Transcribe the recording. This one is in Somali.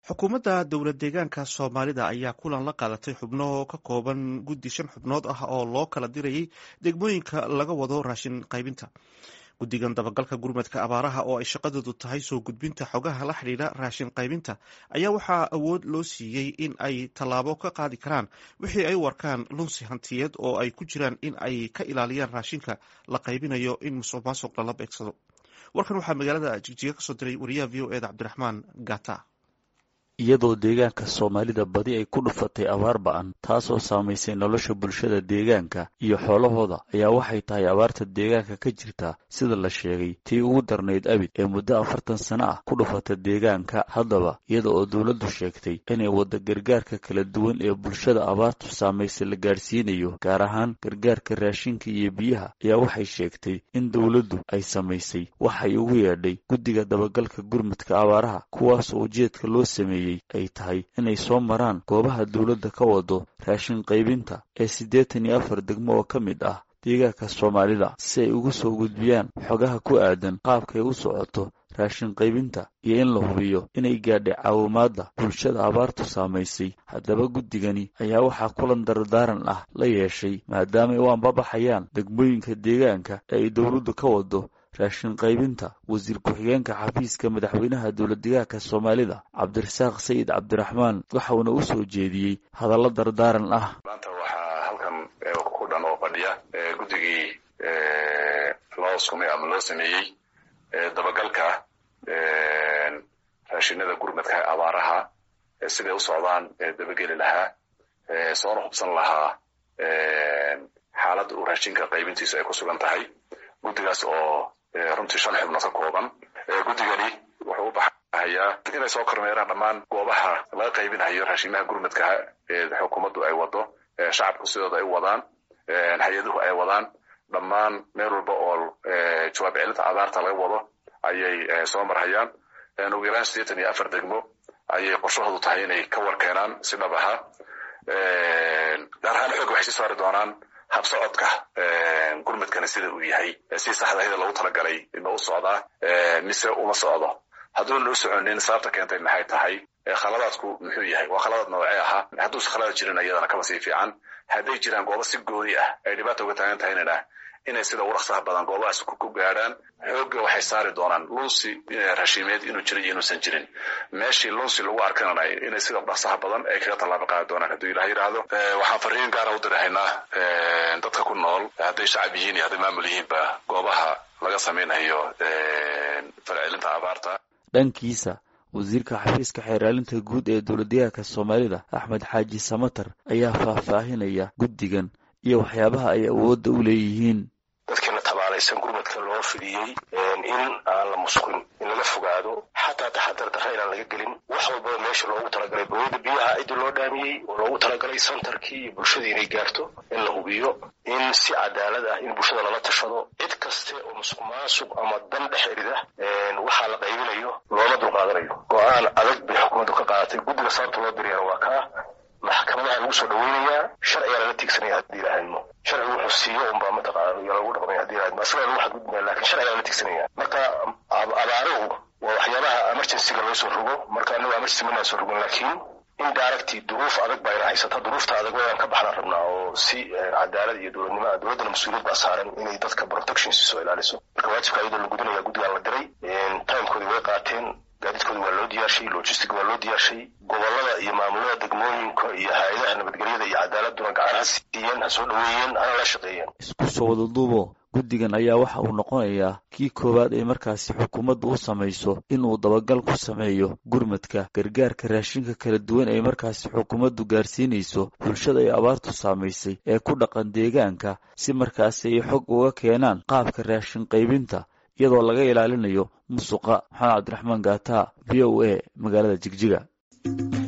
xukuumadda dowlad deegaanka soomaalida ayaa kulan la qaadatay xubno ka kooban guddi shan xubnood ah oo loo kala dirayay degmooyinka laga wado raashin qaybinta guddigan dabagalka gurmadka abaaraha oo ay shaqadoodu tahay soo gudbinta xogaha la xidhiidha raashin qaybinta ayaa waxaa awood loo siiyey in ay tallaabo ka qaadi karaan wixii ay u arkaan lunsi hantiyeed oo ay ku jiraan in ay ka ilaaliyaan raashinka la qaybinayo in musuq maasuq lala beegsado warkan waxaa magaalada jigjiga kasoo diray wariyaha v o eda cabdiraxmaan gata iyadoo deegaanka soomaalida badi ay ku dhufatay abaar ba-an taasoo saamaysay nolosha bulshada deegaanka iyo xoolahooda ayaa waxay tahay abaarta deegaanka ka jirta sida la sheegay tii ugu darnayd abid ee muddo afartan sano ah ku dhufata deegaanka haddaba iyada oo dowladdu sheegtay inay wadda gargaarka kala duwan ee bulshada abaartu saamaysay la gaadhsiinayo gaar ahaan gargaarka raashinka iyo biyaha ayaa waxay sheegtay in dowladdu ay samaysay waxay ugu yeedhay guddiga dabagalka gurmadka abaaraha kuwaasoo ujeedka loo sameeyey ay tahay inay soo maraan goobaha dowladda ka wado raashin qaybinta ee siddeetan iyo afar degmo oo ka mid ah deegaanka soomaalida si ay ugu soo gudbiyaan xogaha ku aadan qaabkay u socoto raashin qaybinta iyo in la hubiyo inay gaadhay caawimaadda bulshada abaartu saamaysay haddaba guddigani ayaa waxaa kulan dardaaran ah la yeeshay maadaama ay u ambabaxayaan degmooyinka deegaanka ee ay dowladdu ka wado raashin qaybinta wasiir ku-xigeenka xafiiska madaxweynaha dowladdegaanka soomaalida cabdirasaaq sayid cabdiraxmaan waxauna u soo jeediyey hadallo dardaaran ah maanta waxaa halkan ku dhan oo fadhiya guddigii loo sumay ama loo sameeyey dabagalka raashinada gurmadka abaaraha siday u socdaan dabageli lahaa soona hubsan lahaa xaaladda uu raashinka qaybintiisu ay ku sugan tahay guddigaas oo runtii shan xubnood ka kooban guddigani wuxuu u baxayaa inay soo kormeeraan dhammaan goobaha laga qaybinayo raashimaha gurmadkaha ee xukuumaddu ay wado shacabku sidooda ay wadaan hay-aduhu ay wadaan dhammaan meel walba oo jawaab celinta abaarta laga wado ayay soo marhayaan ugu yaraan siddeetan iyo afar degmo ayay qorshahoodu tahay inay ka warkeenaan si dhab aha gaar ahaan xoog waxay sii saari doonaan habsocodka gurmadkana sida uu yahay si saxdahida loogu talagalay ma u socdaa mise uma socdo hadduuna u soconin sababta keentay maxay tahay khaladaadku muxuu yahay waa khaladaad noocee ahaa hadduusa khaladaad jirin iyadana kaba sii fiican hadday jiraan goobo si gooni ah ay dhibaata uga taagan tahaynana inay sida ugu dhaqsaha badan goobahaas ku gaadhaan xoogga waxay saari doonaan lunsi raashimeed inuu jiro iyo inuusan jirin meeshii lunsi lagu arkanana inay sida dhaqsaha badan ay kaga tallaabo qaadi doonaan hadduu ilaah yidhaahdo waxaan fariin gaara u dirahaynaa dadka ku nool hadday shacab yihiin iyo hadday maamul yihiinba goobaha laga samaynayo falcelinta abaarta dhankiisa wasiirka xafiiska xeeraalinta guud ee dowladdegaanka soomaalida axmed xaaji samatar ayaa faahfaahinaya guddigan iyo waxyaabaha ay awoodda u leeyihiin dadkiina tabaalaysan gurmadka loo fidiyey in aan la musqin in laga fogaado xataa taxadar darra inaan laga gelin wax walbaba meesha loogu talagalay bawada biyaha ciddii loo dhaamiyey oo loogu talagalay santarkii iyo bulshadii inay gaarto in la hubiyo in si cadaalad ah in bulshada lala tashado cid kaste oo musuq maasuq ama dan dhex erida waxaa la qaybinayo looma dulqaadanayo go-aan adag bay xukuumaddu ka qaadatay guddiga sababta loo diriyana waa kaa maxkamadaha lagu soo dhaweynayaa sharcigaa lala tiigsanaya haddii ilaahayno sharcigu wuxuu siiyo unbaa mataqaana iyo lagu dhaqmaya hadii ilaahayno asagaa lagu xadgudbaya lakin sharcigaa lala tiigsanaya marka abaaruhu waa waxyaabaha emergencyga loo soo rogo marka anagu emergency manaan soo rogon laakiin in daaragti duruuf adag baa ina haysata duruufta adag waan ka baxnaan rabnaa oo si cadaalad iyo dowladnimo dowladdana mas-uuliyad baa saaran inay dadka protection soo ilaaliso marka waajibka iyadoo la gudinaya guddigaan la diray timekoodii way qaateen gaadiidkooda waa loo diyaarshay logistic waa loo diyaarshay gobolada iyo maamulada degmooyinka iyo hay-adaha nabadgelyada iyo cadaaladuna gacan ha siiyeen ha soo dhaweeyeen hana la shaqeeyeen isku soo wada duubo guddigan ayaa waxa uu noqonayaa kii koowaad ee markaasi xukuumaddu u samayso inuu dabagal ku sameeyo gurmadka gargaarka raashinka kala duwan ay markaasi xukuumaddu gaarsiinayso bulshada ay abaartu saamaysay ee ku dhaqan deegaanka si markaasi ay xog uga keenaan qaabka raashin qaybinta iyadoo laga ilaalinayo musuqa maxamed cabdiraxmaan gaata v o a magaalada jigjiga